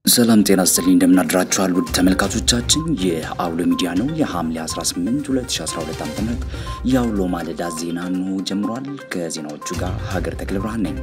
ሰላም ጤና ይስጥልኝ እንደምናድራችኋል ውድ ተመልካቾቻችን፣ ይህ አውሎ ሚዲያ ነው። የሐምሌ 18 2012 ዓ.ም የአውሎ ማለዳ ዜና ነው ጀምሯል። ከዜናዎቹ ጋር ሀገር ተክለ ብርሃን ነኝ።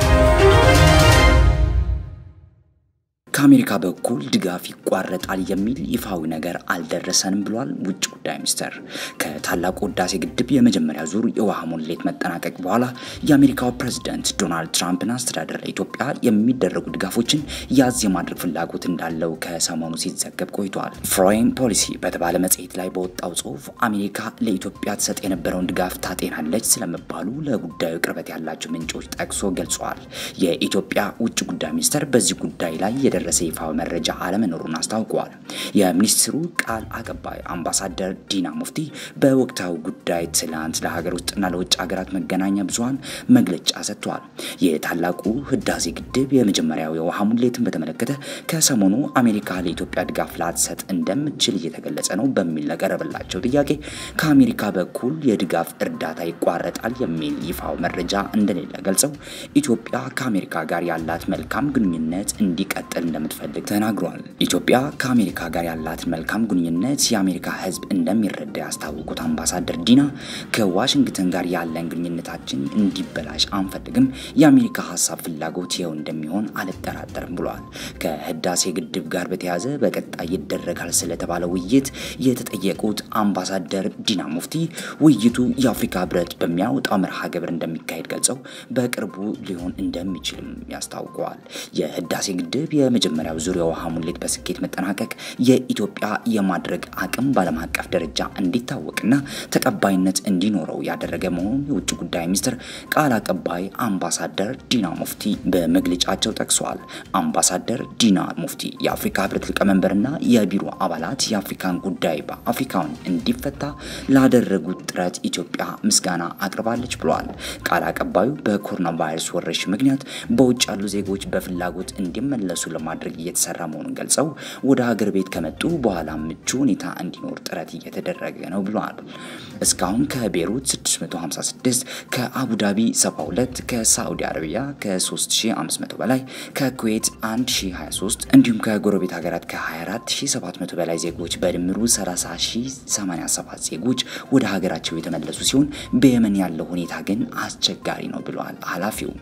ከአሜሪካ በኩል ድጋፍ ይቋረጣል የሚል ይፋዊ ነገር አልደረሰንም ብሏል ውጭ ጉዳይ ሚኒስቴር። ከታላቁ ህዳሴ ግድብ የመጀመሪያ ዙር የውሃ ሙሌት መጠናቀቅ በኋላ የአሜሪካው ፕሬዝዳንት ዶናልድ ትራምፕን አስተዳደር ለኢትዮጵያ የሚደረጉ ድጋፎችን ያዝ የማድረግ ፍላጎት እንዳለው ከሰሞኑ ሲዘገብ ቆይቷል። ፎሬን ፖሊሲ በተባለ መጽሔት ላይ በወጣው ጽሁፍ አሜሪካ ለኢትዮጵያ ትሰጥ የነበረውን ድጋፍ ታጤናለች ስለመባሉ ለጉዳዩ ቅርበት ያላቸው ምንጮች ጠቅሶ ገልጸዋል። የኢትዮጵያ ውጭ ጉዳይ ሚኒስቴር በዚህ ጉዳይ ላይ የደረሰ ይፋዊ መረጃ አለመኖሩን አስታውቀዋል። የሚኒስትሩ ቃል አቀባይ አምባሳደር ዲና ሙፍቲ በወቅታዊ ጉዳይ ትላንት ለሀገር ውስጥና ለውጭ ሀገራት መገናኛ ብዙኃን መግለጫ ሰጥተዋል። የታላቁ ህዳሴ ግድብ የመጀመሪያው የውሃ ሙሌትን በተመለከተ ከሰሞኑ አሜሪካ ለኢትዮጵያ ድጋፍ ላትሰጥ እንደምትችል እየተገለጸ ነው በሚል ለቀረበላቸው ጥያቄ ከአሜሪካ በኩል የድጋፍ እርዳታ ይቋረጣል የሚል ይፋው መረጃ እንደሌለ ገልጸው ኢትዮጵያ ከአሜሪካ ጋር ያላት መልካም ግንኙነት እንዲቀጥል እንደምትፈልግ ተናግሯል። ኢትዮጵያ ከአሜሪካ ጋር ያላትን መልካም ግንኙነት የአሜሪካ ሕዝብ እንደሚረዳ ያስታወቁት አምባሳደር ዲና ከዋሽንግተን ጋር ያለን ግንኙነታችን እንዲበላሽ አንፈልግም፣ የአሜሪካ ሀሳብ ፍላጎት ይኸው እንደሚሆን አልጠራጠርም ብለዋል። ከህዳሴ ግድብ ጋር በተያያዘ በቀጣይ ይደረጋል ስለተባለ ውይይት የተጠየቁት አምባሳደር ዲና ሙፍቲ ውይይቱ የአፍሪካ ህብረት በሚያወጣው መርሃ ግብር እንደሚካሄድ ገልጸው በቅርቡ ሊሆን እንደሚችልም ያስታውቀዋል። የህዳሴ ግድብ የመጀመሪያው ዙር የውሃ ሙሌት በስኬት መጠናቀቅ የኢትዮጵያ የማድረግ አቅም በዓለም አቀፍ ደረጃ እንዲታወቅና ተቀባይነት እንዲኖረው ያደረገ መሆኑን የውጭ ጉዳይ ሚኒስትር ቃል አቀባይ አምባሳደር ዲና ሙፍቲ በመግለጫቸው ጠቅሰዋል። አምባሳደር ዲና ሙፍቲ የአፍሪካ ህብረት ሊቀመንበርና የቢሮ አባላት የአፍሪካን ጉዳይ በአፍሪካውን እንዲፈታ ላደረጉት ጥረት ኢትዮጵያ ምስጋና አቅርባለች ብለዋል። ቃል አቀባዩ በኮሮና ቫይረስ ወረርሽኝ ምክንያት በውጭ ያሉ ዜጎች በፍላጎት እንዲመለሱ ለማድረግ እየተሰራ መሆኑን ገልጸው ወደ ሀገር ቤት ከመጡ በኋላ ምቹ ሁኔታ እንዲኖር ጥረት እየተደረገ ነው ብለዋል። እስካሁን ከቤሩት 656፣ ከአቡዳቢ 72፣ ከሳዑዲ አረቢያ ከ3500 በላይ፣ ከኩዌት 1023 እንዲሁም ከጎረቤት ሀገራት ከ24700 በላይ ዜጎች በድምሩ 30087 ዜጎች ወደ ሀገራቸው የተመለሱ ሲሆን በየመን ያለው ሁኔታ ግን አስቸጋሪ ነው ብለዋል ኃላፊው።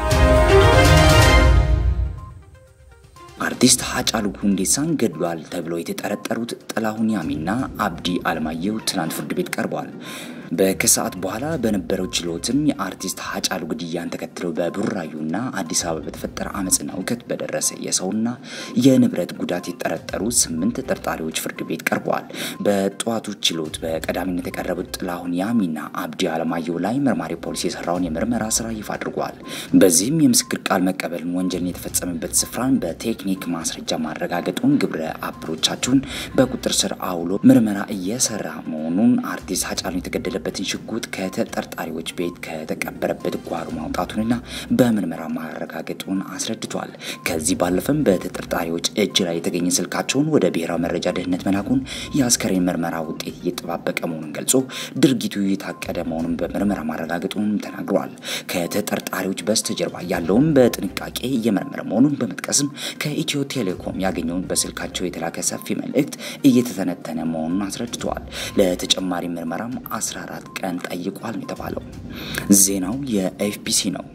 አርቲስት ሃጫሉ ሁንዴሳን ገድሏል ተብለው የተጠረጠሩት ጥላሁን ያሚና አብዲ አለማየሁ ትናንት ፍርድ ቤት ቀርበዋል። በከሰዓት በኋላ በነበረው ችሎትም የአርቲስት ሃጫሉ ግድያን ተከትለው በቡራዩና አዲስ አበባ በተፈጠረ አመፅና እውከት በደረሰ የሰውና የንብረት ጉዳት የተጠረጠሩ ስምንት ተጠርጣሪዎች ፍርድ ቤት ቀርበዋል። በጠዋቱ ችሎት በቀዳሚነት የቀረቡት ጥላሁን ያሚና አብዲ አለማየሁ ላይ መርማሪ ፖሊስ የሰራውን የምርመራ ስራ ይፋ አድርጓል። በዚህም የምስክር ቃል መቀበልን፣ ወንጀልን የተፈጸመበት ስፍራን በቴክኒክ ማስረጃ ማረጋገጡን፣ ግብረ አበሮቻቸውን በቁጥር ስር አውሎ ምርመራ እየሰራ መሆኑን አርቲስት ሃጫሉ የተገደለ በትን ሽጉጥ ከተጠርጣሪዎች ቤት ከተቀበረበት ጓሮ ማውጣቱንና በምርመራ ማረጋገጡን አስረድቷል። ከዚህ ባለፈም በተጠርጣሪዎች እጅ ላይ የተገኘ ስልካቸውን ወደ ብሔራዊ መረጃ ደህንነት መላኩን የአስከሬን ምርመራ ውጤት እየተጠባበቀ መሆኑን ገልጾ ድርጊቱ የታቀደ መሆኑን በምርመራ ማረጋገጡን ተናግረዋል። ከተጠርጣሪዎች በስተጀርባ ያለውን በጥንቃቄ እየመረመረ መሆኑን በመጥቀስም ከኢትዮ ቴሌኮም ያገኘውን በስልካቸው የተላከ ሰፊ መልእክት እየተተነተነ መሆኑን አስረድተዋል። ለተጨማሪ ምርመራም 14 ቀን ጠይቋል የተባለው ዜናው የኤፍቢሲ ነው።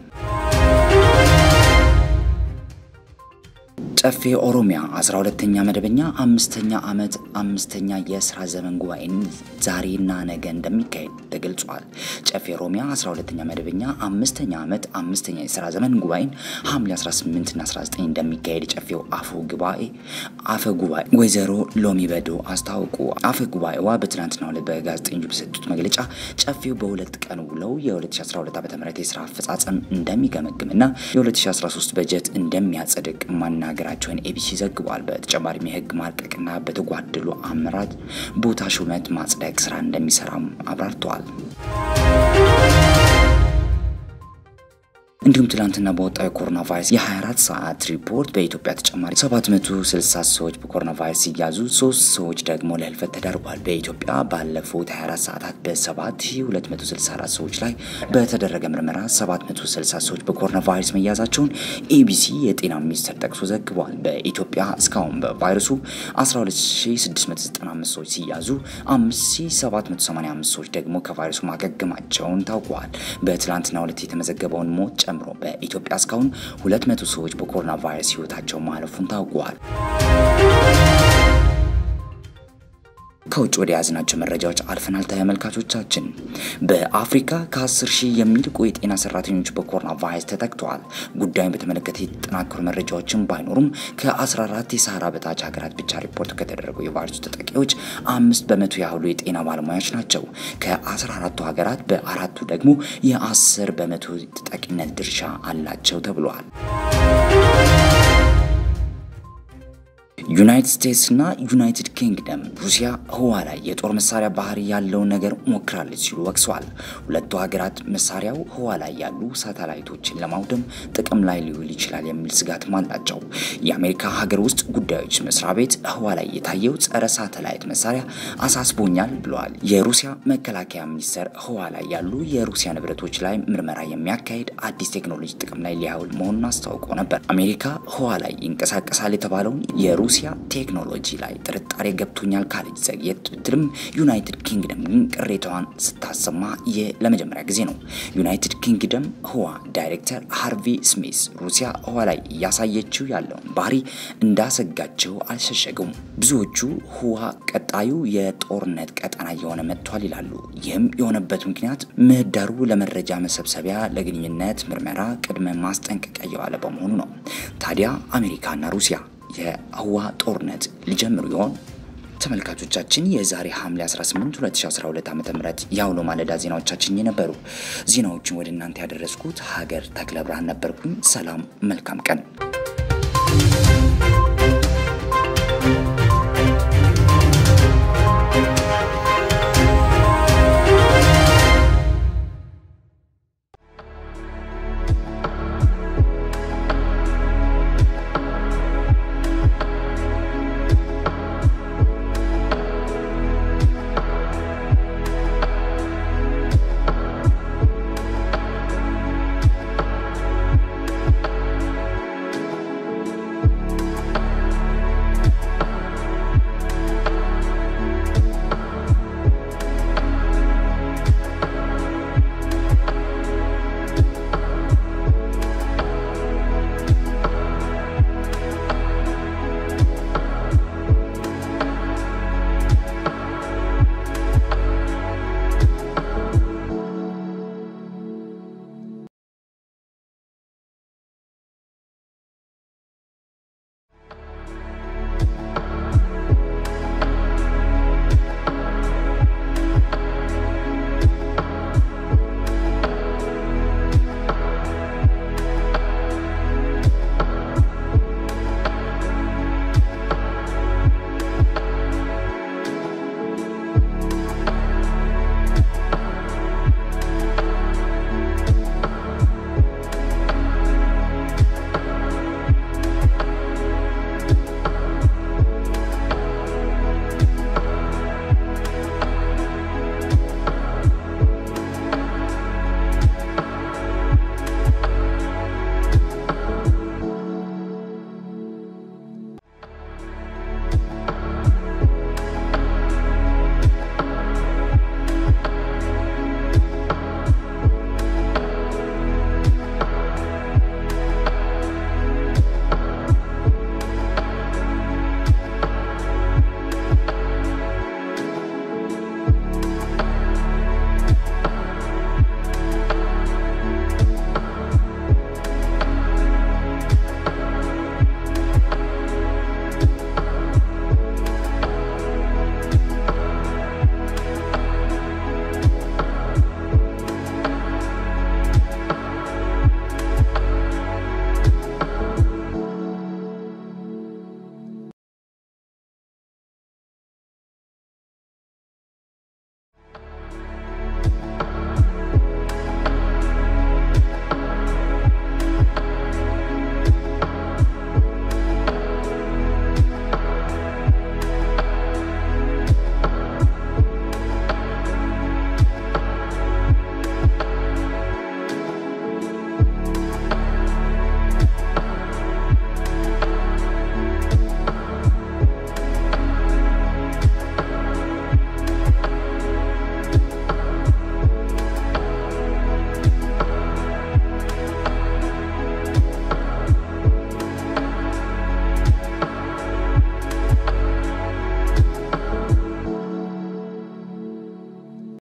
ጨፌ ኦሮሚያ 12ተኛ መደበኛ አምስተኛ ዓመት አምስተኛ የስራ ዘመን ጉባኤን ዛሬና ነገ እንደሚካሄድ ተገልጿል። ጨፌ ኦሮሚያ 12ተኛ መደበኛ አምስተኛ ዓመት አምስተኛ የስራ ዘመን ጉባኤን ሐምሌ 18 እና 19 እንደሚካሄድ የጨፌው አፈ ጉባኤ አፈ ጉባኤ ወይዘሮ ሎሚ በዶ አስታወቁ። አፈ ጉባኤዋ በትናንትናው ዕለት በጋዜጠኞች በሰጡት መግለጫ ጨፌው በሁለት ቀን ውለው የ2012 ዓ.ም የስራ አፈጻጸም እንደሚገመግምና የ2013 በጀት እንደሚያጸድቅ ማናገር ቸውን ኤቢሲ ዘግቧል። በተጨማሪም የህግ ማርቀቅና በተጓደሉ አመራር ቦታ ሹመት ማጽደቅ ስራ እንደሚሰራም አብራርተዋል። እንዲሁም ትላንትና በወጣው የኮሮና ቫይረስ የ24 ሰዓት ሪፖርት በኢትዮጵያ ተጨማሪ 760 ሰዎች በኮሮና ቫይረስ ሲያዙ ሶስት ሰዎች ደግሞ ለህልፈት ተዳርጓል። በኢትዮጵያ ባለፉት 24 ሰዓታት በ7264 ሰዎች ላይ በተደረገ ምርመራ 760 ሰዎች በኮሮና ቫይረስ መያዛቸውን ኤቢሲ የጤና ሚኒስቴር ጠቅሶ ዘግቧል። በኢትዮጵያ እስካሁን በቫይረሱ 12695 ሰዎች ሲያዙ 5785 ሰዎች ደግሞ ከቫይረሱ ማገገማቸውን ታውቋል። በትላንትናው ዕለት የተመዘገበውን ሞት ጨምሮ በኢትዮጵያ እስካሁን 200 ሰዎች በኮሮና ቫይረስ ህይወታቸው ማለፉን ታውቋል። ከውጭ ወደ ያዝናቸው መረጃዎች አልፈናል። ተመልካቾቻችን በአፍሪካ ከ10 ሺህ የሚልቁ የጤና ሰራተኞች በኮሮና ቫይረስ ተጠቅተዋል። ጉዳዩን በተመለከተ የተጠናከሩ መረጃዎችን ባይኖሩም ከ14 የሳህራ በታች ሀገራት ብቻ ሪፖርት ከተደረገው የቫይረሱ ተጠቂዎች አምስት በመቶ ያህሉ የጤና ባለሙያዎች ናቸው። ከ14ቱ ሀገራት በአራቱ ደግሞ የ10 በመቶ ተጠቂነት ድርሻ አላቸው ተብሏል። ዩናይትድ ስቴትስ እና ዩናይትድ ኪንግደም ሩሲያ ህዋ ላይ የጦር መሳሪያ ባህሪ ያለውን ነገር ሞክራለች ሲሉ ወቅሰዋል። ሁለቱ ሀገራት መሳሪያው ህዋ ላይ ያሉ ሳተላይቶችን ለማውደም ጥቅም ላይ ሊውል ይችላል የሚል ስጋትም አላቸው። የአሜሪካ ሀገር ውስጥ ጉዳዮች መስሪያ ቤት ህዋ ላይ የታየው ጸረ ሳተላይት መሳሪያ አሳስቦኛል ብለዋል። የሩሲያ መከላከያ ሚኒስቴር ህዋ ላይ ያሉ የሩሲያ ንብረቶች ላይ ምርመራ የሚያካሄድ አዲስ ቴክኖሎጂ ጥቅም ላይ ሊያውል መሆኑን አስታውቆ ነበር። አሜሪካ ህዋ ላይ ይንቀሳቀሳል የተባለውን የሩሲያ ቴክኖሎጂ ላይ ጥርጣሬ ገብቶኛል ካለች ዘግየት ብትልም ዩናይትድ ኪንግደም ግን ቅሬታዋን ስታሰማ ይህ ለመጀመሪያ ጊዜ ነው። ዩናይትድ ኪንግደም ህዋ ዳይሬክተር ሃርቪ ስሚስ ሩሲያ ህዋ ላይ እያሳየችው ያለውን ባህሪ እንዳሰጋቸው አልሸሸጉም። ብዙዎቹ ህዋ ቀጣዩ የጦርነት ቀጠና እየሆነ መጥቷል ይላሉ። ይህም የሆነበት ምክንያት ምህዳሩ ለመረጃ መሰብሰቢያ፣ ለግንኙነት ምርመራ ቅድመ ማስጠንቀቂያ እየዋለ በመሆኑ ነው። ታዲያ አሜሪካና ሩሲያ የህዋ ጦርነት ሊጀምሩ ይሆን? ተመልካቾቻችን የዛሬ ሐምሌ 18 2012 ዓ.ም የአውሎ ማለዳ ዜናዎቻችን የነበሩ ዜናዎችን ወደ እናንተ ያደረስኩት ሀገር ተክለ ብርሃን ነበርኩኝ። ሰላም፣ መልካም ቀን